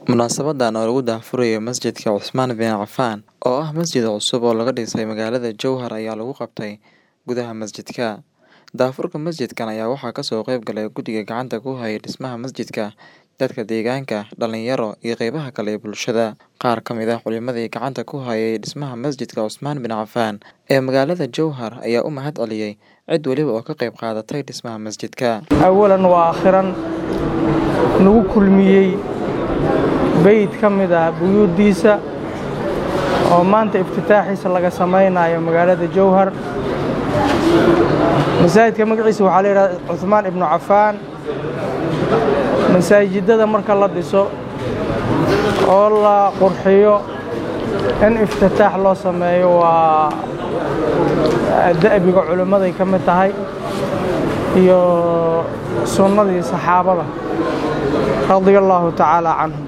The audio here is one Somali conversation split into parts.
Munaasabadan oo lagu daahfurayo Masjidka Cusmaan bin Cafaan oo ah masjid cusub oo laga dhisay magaalada Jowhar ayaa lagu qabtay gudaha masjidka. Daahfurka masjidkan ayaa waxaa kasoo qayb galay guddiga gacanta ku haya dhismaha masjidka, dadka deegaanka, dhalinyaro, iyo qeybaha kale ee bulshada. Qaar ka mid ah culimadii gacanta ku hayay dhismaha Masjidka Cusmaan bin Cafaan ee magaalada Jowhar ayaa u mahad celiyay cid waliba oo ka qayb qaadatay dhismaha masjidka. awalan waa akhiran nagu kulmiyey beyd ka mid ah buyuuddiisa oo maanta iftitaaxiisa laga samaynayo magaalada jowhar masaajidka magaciisa waxaa la yidhahda cuhmaan ibnu cafaan masaajidada marka la dhiso oo la qurxiyo in iftitaax loo sameeyo waa da'biga culimmaday ka mid tahay iyo sunnadii saxaabada radia allaahu tacaala canhum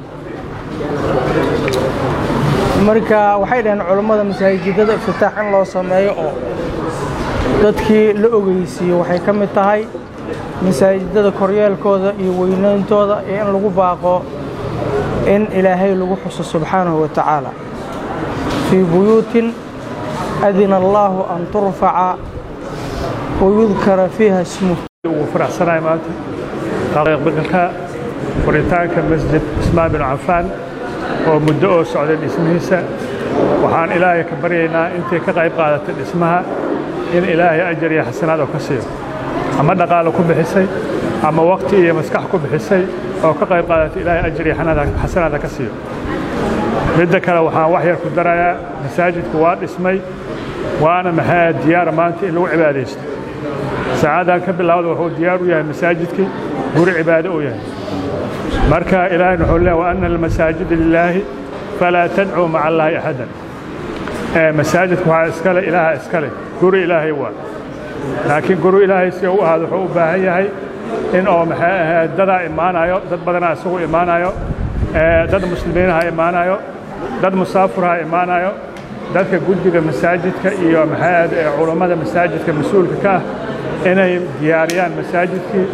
marka waxay dhaheen culummada masaajidada iftitaax in loo sameeyo oo dadkii la ogeysiiyo waxay ka mid tahay masaajidada koryeelkooda iyo weynayntooda iyo in lagu baaqo in ilaahay lagu xuso subxaanahu wa tacaala fii buyuutin adina allaahu an turfaca wayudkara fiiha ismuh ugu faraxsanahay maanta qaaqbilka furitaanka masjid cusmaan bin cafaan oo muddo oo socday dhismihiisa waxaan ilaahay ka baryaynaa intii ka qayb qaadatay dhismaha in ilaahay ajar iyo xasanaad oo ka siiyo ama dhaqaalo ku bixisay ama waqti iyo maskax ku bixisay oo ka qayb qaadatay ilaahay ajar iyo xasanaada ka siiyo midda kale waxaan wax yar ku darayaa masaajidku waa dhismay waana maxaa diyaara maanta in lagu cibaadaysto saacadan ka bilaawda wuxuu diyaar u yahay masaajidkii guri cibaado uu yahay marka ilaahay wuxuu leeyahay wa anna almasaajida lilaahi falaa tadcuu maca allaahi axadan masaajidku waxaa iskale ilaaha iskale guri ilaahay waa laakiin guri ilaahay si u ahaado wuxuu u baahan yahay in oo maxay ahayd dadaa imaanayo dad badanaa isagu imaanayo dad muslimiinaha imaanayo dad musaafurha imaanayo dadka guddiga masaajidka iyo maxay ahayd culammada masaajidka mas-uulka ka ah inay diyaariyaan masaajidkii